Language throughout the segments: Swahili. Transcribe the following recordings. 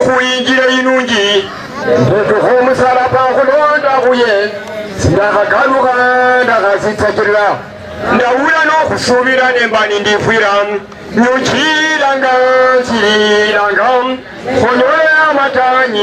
kuyingira inungi ntetuha omusalaba nkulonda kuye sirakagaluka ndakazitsakirira ndawula n'okusuubira nemba nindifwira nyukiranga nsiriranga onyole amatanyi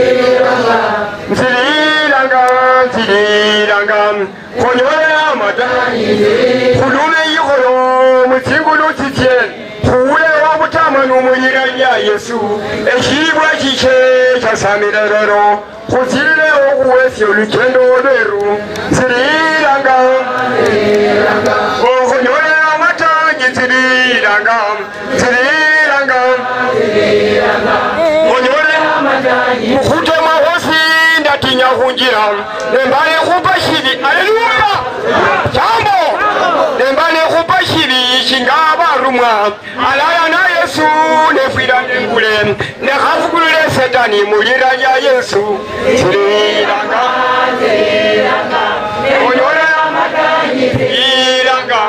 nsiriranga nsiriranga onyole amatanyi kulume yiholo mutsingulu tsitye kuwulewa butama n'umuyira lya yesu ekiyibwa kikye kyasamira lero kuzirirewo okuwesya olugendo lweru nsiriranga okunyole amatanyi nsiriranga nsiriranga onyole mukutema hosi ndatinya kunjira nembale kupa shibi aleluya jambo nembale kupa shibi kingabarumwa alaya na yesu nefwira nengule nekhavugulule setani mulira lya yesu siriranga onyole iranga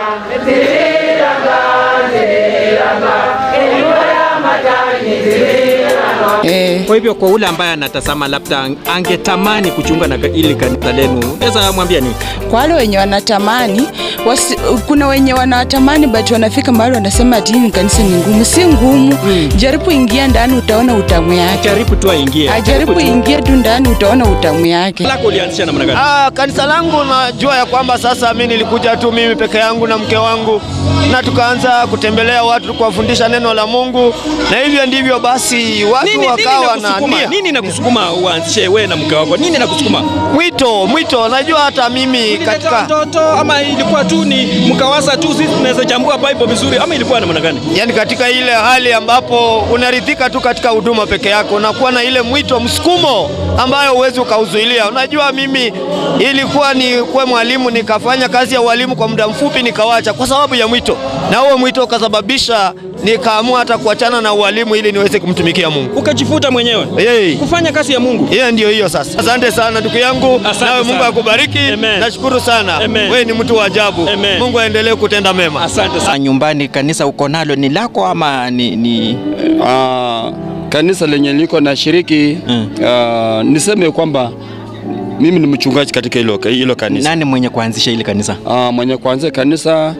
Eh, Kwa hivyo kwa ule ambaye anatazama labda angetamani kujiunga na ili kanisa lenu, naweza mwambia nini? kwa wale wenye wanatamani wasi, kuna wenye wanatamani but wanafika mahali wanasema ati hii kanisa ni ngumu. Si ngumu, jaribu ingia ndani utaona utamu yake. Jaribu tu aingie. Ajaribu ingie tu ndani utaona utamu yake. lako ulianzisha namna gani? Ah, kanisa langu najua ya kwamba sasa mi nilikuja tu mimi peke yangu na mke wangu na tukaanza kutembelea watu kuwafundisha neno la Mungu, na hivyo ndivyo basi watu Nini, nini wakawa na nakusukuma? nia Nini nakusukuma uanzishe wewe na mke wako? Nini nakusukuma? mwito mwito. Najua hata mimi Ulileta katika watoto ama ilikuwa tu ni mkawasa tu, sisi tunaweza chambua Bible vizuri ama ilikuwa namna gani? yani katika ile hali ambapo unaridhika tu katika huduma peke yako, unakuwa na ile mwito msukumo ambayo huwezi ukauzuilia. Unajua, mimi ilikuwa ni kuwa mwalimu, nikafanya kazi ya ualimu kwa muda mfupi, nikawacha kwa sababu ya mwito, na huo mwito ukasababisha nikaamua hata kuachana na ualimu ili niweze kumtumikia Mungu. Ukajifuta mwenyewe Hey. kufanya kazi ya Mungu. Hiyo ndio hiyo sasa. Asante sana ndugu yangu, Asante nawe Mungu sana. akubariki. Amen. Nashukuru sana, Amen. wewe ni mtu wa ajabu. Amen. Mungu aendelee kutenda mema. Asante sana. nyumbani kanisa uko nalo ni lako ama ni, ni Ah, kanisa lenye liko na shiriki Mm. ah, niseme kwamba mimi ni mchungaji katika hilo hilo kanisa. nani mwenye kuanzisha ile kanisa? Ah, mwenye kuanzia kanisa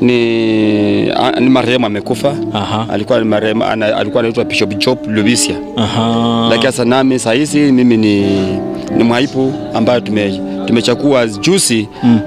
ni, ah, ni marehemu amekufa. Aha. Alikuwa ni marehemu ana, alikuwa anaitwa Bishop Job Lubisia. Aha. Lakini sasa nami saa hizi mimi ni, ni mwaipu ambayo tume, tumechakua juzi mm.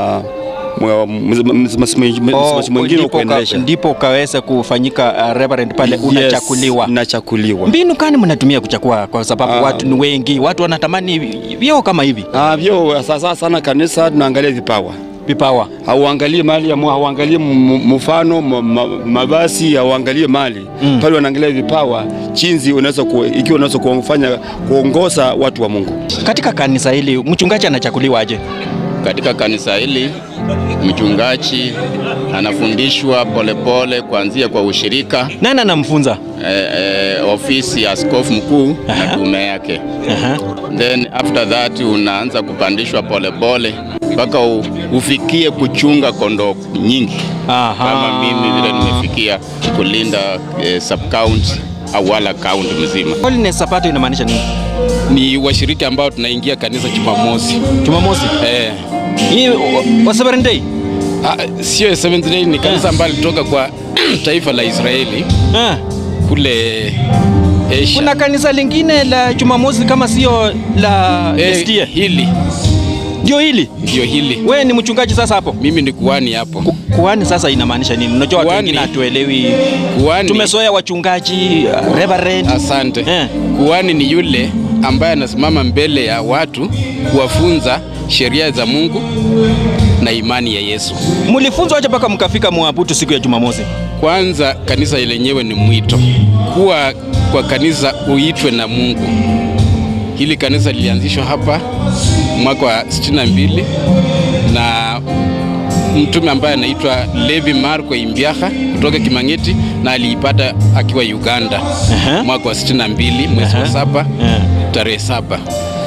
Oh, msimamizi mwingine ndipo, ka, kuendelesha. ndipo ukaweza kufanyika uh, reverend pale Yes, unachakuliwa. nachakuliwa. Mbinu gani mnatumia kuchakua? Kwa sababu Ah. watu ni wengi, watu wanatamani vyeo kama hivi Ah, vyo sasa sana kanisa tunaangalia vipawa. vipawa. Hauangalie mali ya mu- hauangalie m- mfano ma- ma- mavazi, hauangalie mali Mm. pale, wanaangalia vipawa, chinzi unaweza ku, ikiwa unaweza kufanya kuongoza watu wa Mungu. Katika kanisa hili mchungaji anachakuliwa aje? Katika kanisa hili mchungaji anafundishwa polepole kuanzia kwa ushirika Nani anamfunza? eh, eh, ofisi ya askofu mkuu na tume yake. Aha. Then after that unaanza kupandishwa polepole mpaka u- ufikie kuchunga kondoo nyingi Aha. kama mimi vile nimefikia kulinda eh, sub county au wala county mzima. Holiness Sabato inamaanisha nini? ni washiriki ambao tunaingia kanisa Jumamosi. Jumamosi. Eh, Hii wa- wa Seventh Day. ah, sio Seventh Day, ni kanisa ambalo lilitoka kwa taifa la Israeli Ah. kule Asia. Kuna kanisa lingine la Jumamosi kama sio la eh, SDA. hili Ndio hili. ndio hili. Wewe ni mchungaji sasa hapo. Mimi ni kuhani hapo. Ku- Kuhani sasa inamaanisha nini? Unajua watu Kuhani- wengine hatuelewi. Kuhani, Tumezoea wachungaji, uh, reverend. asante. Eh. Kuhani ni yule ambaye anasimama mbele ya watu kuwafunza sheria za Mungu na imani ya Yesu. Mlifunzwa aje mpaka mkafika mwabudu siku ya Jumamosi? Kwanza kanisa lenyewe ni mwito, kuwa kwa kanisa uitwe na Mungu. Hili kanisa lilianzishwa hapa mwaka wa 62 na mtume ambaye anaitwa Levi Marko Imbiaka kutoka Kimang'eti na aliipata akiwa Uganda Aha. mwaka wa 62 mwezi wa Aha. saba Eh. tarehe saba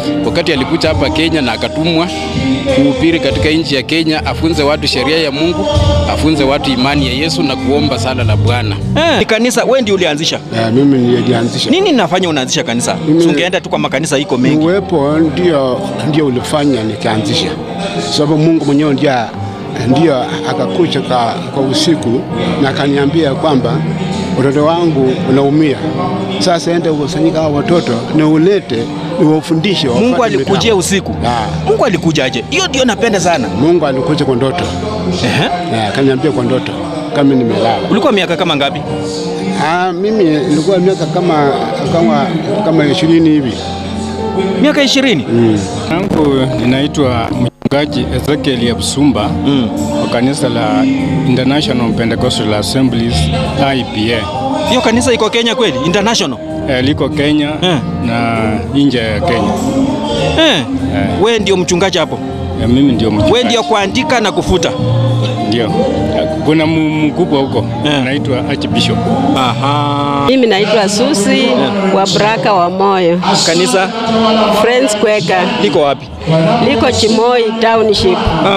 wakati alikuja hapa Kenya na akatumwa kuhubiri katika nchi ya Kenya, afunze watu sheria ya Mungu, afunze watu imani ya Yesu na kuomba sala la Bwana. Eh, ni kanisa wewe ndio ulianzisha. Eh, mimi nilianzisha. Nini nafanya unaanzisha kanisa? Mimi- Si ungeenda tu kwa makanisa iko mengi. Uwepo ndio ndio ulifanya nikaanzisha, sababu Mungu mwenyewe ndio ndio akakuja kwa, kwa usiku na akaniambia kwamba watoto wangu unaumia, sasa ende ukusanyika hao watoto ni ulete niwafundishe. Mungu wafuate alikujia mitambo. usiku. Ah, Mungu alikujaje? Hiyo ndio napenda sana. Mungu alikuja kwa ndoto Ehe. Eh, akaniambia kwa ndoto kama nimelala. Ulikuwa miaka kama ngapi? Ah, mimi nilikuwa miaka kama kama kama ishirini hivi. Miaka ishirini. yangu ninaitwa mchungaji Ezekiel Yabsumba Mm. wa kanisa la International Pentecostal Assemblies IPA. Hiyo kanisa iko Kenya kweli? International. Eh, liko Kenya Eh. na nje ya Kenya. Eh. Wewe ndio mchungaji hapo. Eh, mimi ndio mchungaji. Wewe ndio kuandika na kufuta. Ndio. Eh, Kuna mu- mkubwa huko Eh. anaitwa Archbishop. Aha. Mimi naitwa Susi wa Baraka wa Moyo. Kanisa Friends Kweka liko wapi? liko Chimoi Township.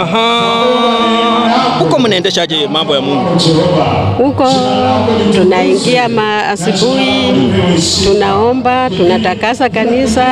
Aha. Huko mnaendeshaje mambo ya Mungu? Huko tunaingia ma asubuhi, tunaomba, tunatakasa kanisa,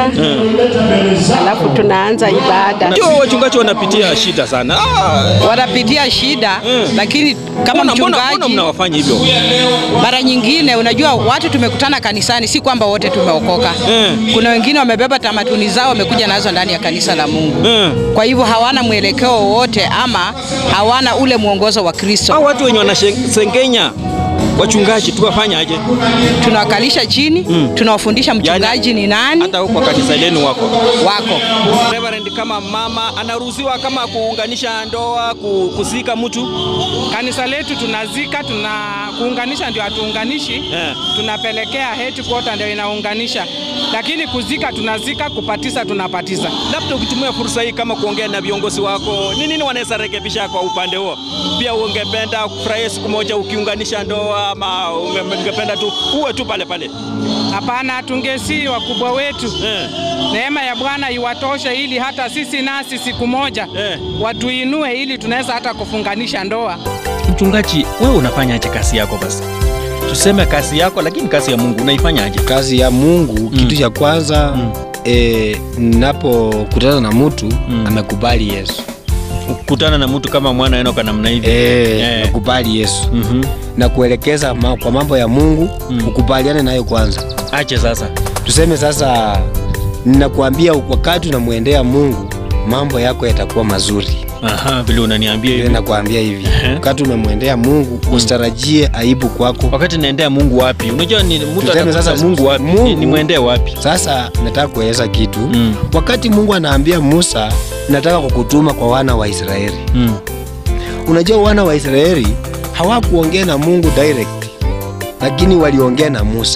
alafu tunaanza ibada. Ndio wachungaji wanapitia shida sana. Ah, wanapitia shida lakini kama mbona- mbona- mbona mchungaji mnawafanya hivyo? mara nyingine unajua watu tumekutana kanisani si kwamba wote tumeokoka Mm. kuna wengine wamebeba tamaduni zao wamekuja nazo ndani ya kanisa la mungu Mm. kwa hivyo hawana mwelekeo wowote ama hawana ule mwongozo wa kristo Hao watu wenye wanasengenya wachungaji tuwafanya aje? tunawakalisha chini tunawafundisha mchungaji ni nani Hata huko kanisa lenu wako wako Reverend, kama mama anaruhusiwa kama kuunganisha ndoa, ku- kuzika mtu Kanisa letu tunazika, tuna kuunganisha ndio hatuunganishi Eh. tunapelekea headquarter ndio inaunganisha, lakini kuzika tunazika, kupatisa tunapatisa. labda ukitumia fursa hii kama kuongea na viongozi wako, ni nini wanaweza rekebisha kwa upande huo? Pia ungependa kufurahia siku moja ukiunganisha ndoa, ama unge- ungependa tu uwe tu pale pale? Hapana, tungesi wakubwa wetu Eh. neema ya Bwana iwatoshe ili hata sisi nasi siku moja Eh. watuinue ili tunaweza hata kufunganisha ndoa. Mchungaji, wewe unafanyaje kazi yako basi? Tuseme kazi yako, lakini kazi ya Mungu unaifanyaje? kazi ya Mungu kitu cha kwanza mm. e, napokutana na mtu mm. amekubali Yesu Kukutana na mtu kama mwana Enoka namna hivi e, Eh. nakubali Yesu Mhm. na kuelekeza ma, kwa mambo ya Mungu Mm. ukubaliane nayo kwanza. Ache sasa. Tuseme sasa, ninakuambia wakati unamwendea Mungu mambo yako yatakuwa mazuri. Aha, vile unaniambia Vile hivi. nakwambia hivi, Ehe. wakati umemwendea Mungu usitarajie aibu kwako. Wakati naendea Mungu wapi? Unajua ni mtu Tuseme atakuuliza sasa Mungu wapi? Mungu- Ni- Nimwendee wapi? Sasa nataka kueleza kitu Mm. wakati Mungu anaambia Musa, nataka kukutuma kwa wana wa Israeli. Mm. Unajua wana wa Israeli hawakuongea na Mungu direct, lakini waliongea na Musa.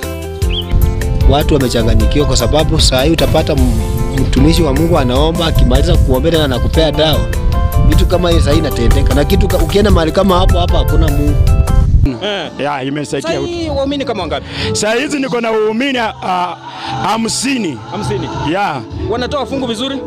Watu wamechanganyikiwa kwa sababu saa hii utapata m- mtumishi wa Mungu anaomba, akimaliza kuombea tena anakupea dawa. Vitu kama hiyo saa hii inatendeka, na kitu ka- ukienda mahali kama hapo hapa hakuna Mungu. Eh. ya imesaidia Sasa hii waumini kama wangapi? saa hizi niko na waumini ah, hamsini Hamsini. ya Wanatoa fungu vizuri?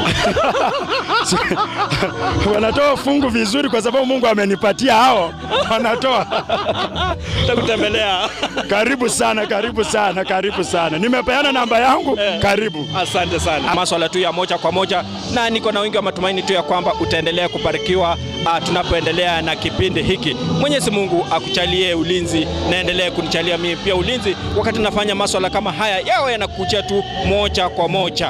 wanatoa fungu vizuri kwa sababu Mungu amenipatia hao, wanatoa. Takutembelea. Karibu sana, karibu sana, karibu sana. Nimepeana namba yangu, karibu. Asante sana. Maswala tu ya moja kwa moja, na niko na wingi wa matumaini tu ya kwamba utaendelea kubarikiwa uh, tunapoendelea na kipindi hiki. Mwenyezi Mungu akuchalie ulinzi, naendelee kunichalia mimi pia ulinzi wakati nafanya maswala kama haya, yawe yanakuja tu moja kwa moja.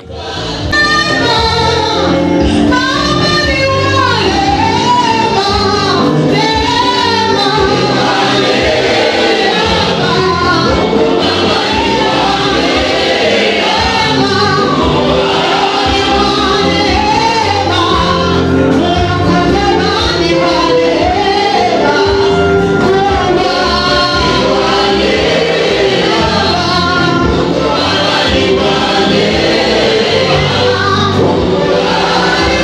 Thank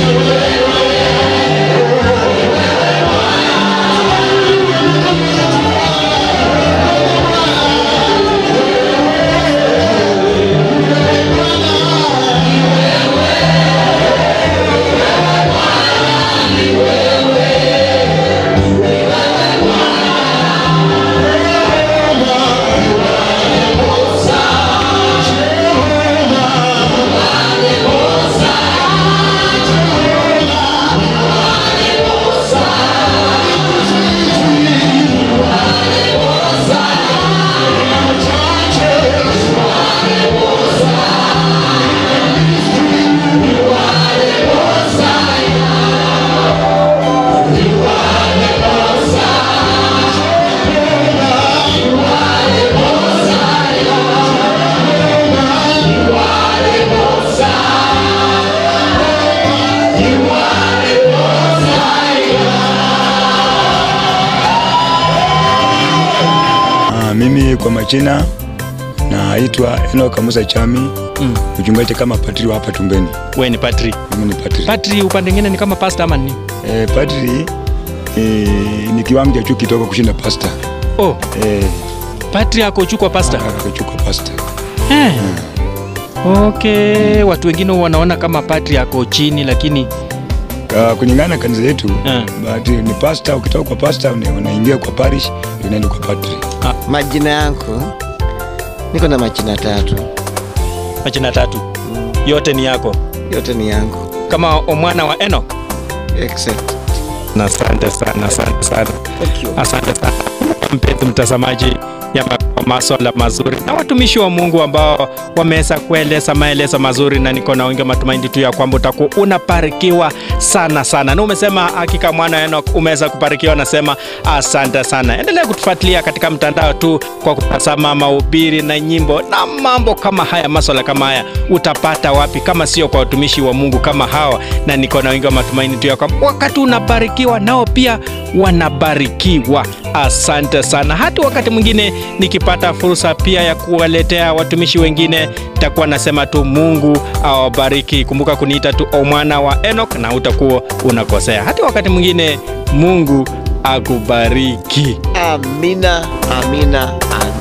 Ah, mimi kwa majina naitwa Enoch Musa Chami Mm. mchungaji kama patri wa hapa Tumbeni. We ni patri. Mimi ni patri. Patri upande mwingine ni kama pastor ama ni? Eh, patri eh, ni kiwango cha juu kidogo kushinda pasta. Oh, Eh, patri ako juu kwa pastor. ako juu kwa pasta. Eh. Okay, watu wengine wanaona kama patri ako chini lakini Uh, kulingana na kanisa yetu Eh. but ni pasta, ukitoka kwa pasta una- unaingia kwa parish ndio unaenda kwa patri. Majina yangu niko na majina tatu, majina tatu yote ni yako yote ni yangu kama omwana wa Enoch. except Na asante sana, asante sana, asante sana mpenzi mtazamaji ya ma- maswala mazuri na watumishi wa Mungu ambao wameweza kueleza maelezo mazuri, na niko na wengi matumaini tu ya kwamba utakuwa unabarikiwa sana sana, na umesema hakika mwana Enoch umeweza kubarikiwa. Nasema asante sana, endelea kutufuatilia katika mtandao tu kwa kutazama mahubiri na nyimbo na mambo kama haya, maswala kama haya utapata wapi kama sio kwa watumishi wa Mungu kama hawa? Na niko na wengi wa matumaini tu ya kwamba wakati unabarikiwa nao pia wanabarikiwa. Asante sana. Hata wakati mwingine nikipata fursa pia ya kuwaletea watumishi wengine, takuwa nasema tu Mungu awabariki. Kumbuka kuniita tu omwana wa Enoch na utakuwa unakosea. Hata wakati mwingine Mungu akubariki. amina, amina, amina.